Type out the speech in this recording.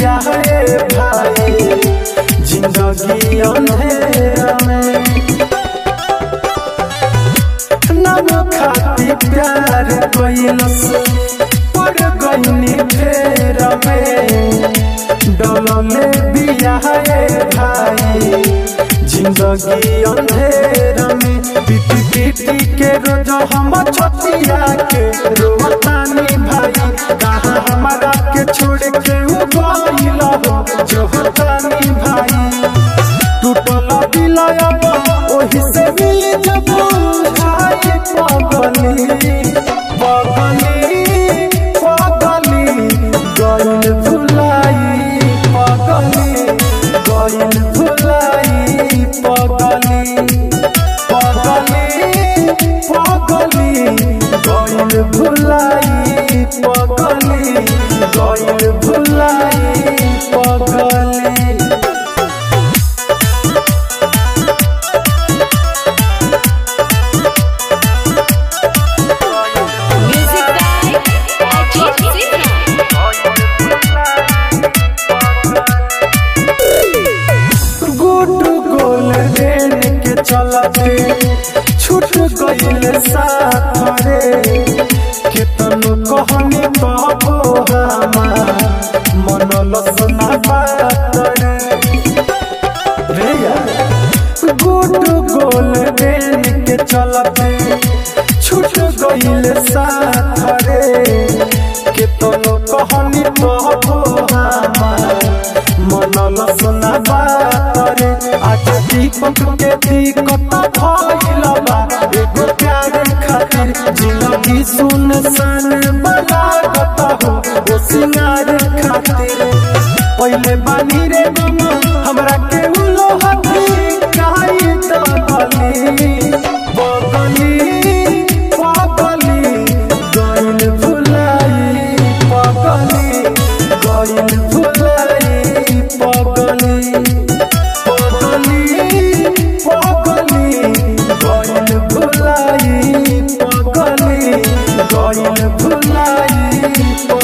बिया है भाई जिंदगी अंधेरा में नाम खाती प्यार कैलस पड़ गईनी फेर में डलले बिया है भाई जिंदगी अंधेरा में पीटी पीटी के रोज हम छतिया के रोतानी भाई कहाँ हमारा के छोड़ के वो गइल हो जोहतानी भाई टूटल दिलयब ओही से मिल जब भाई पगली पगली पगली गइल भुलाई पगली गइल भुलाई पगली पगली पगली गइल भुलाई पगली गइल भुलाई पगली Music by Ajit Sinha. गुड गोल रेन के चलते छूट गईल साथ रे केतनो कहनी कहबो हमार मन लसना बात रे रे यार गुड गोल रेन के चलते छूट गईल साथ रे केतनो कहनी कहबो हमार मन लसना बात रे आज दीपक के दिक्कत भइल बा एगो प्यार खातिर जिंदगी सुनसान बनागत हो ओ सिंगार खातिर पहिले बानी रे गम हमरा के उलो हथी काई त बली बगली पगली गइल भुलाई पगली गइल भुलाई पगली पगली पगली गइल भुलाई पगली गइल भुलाई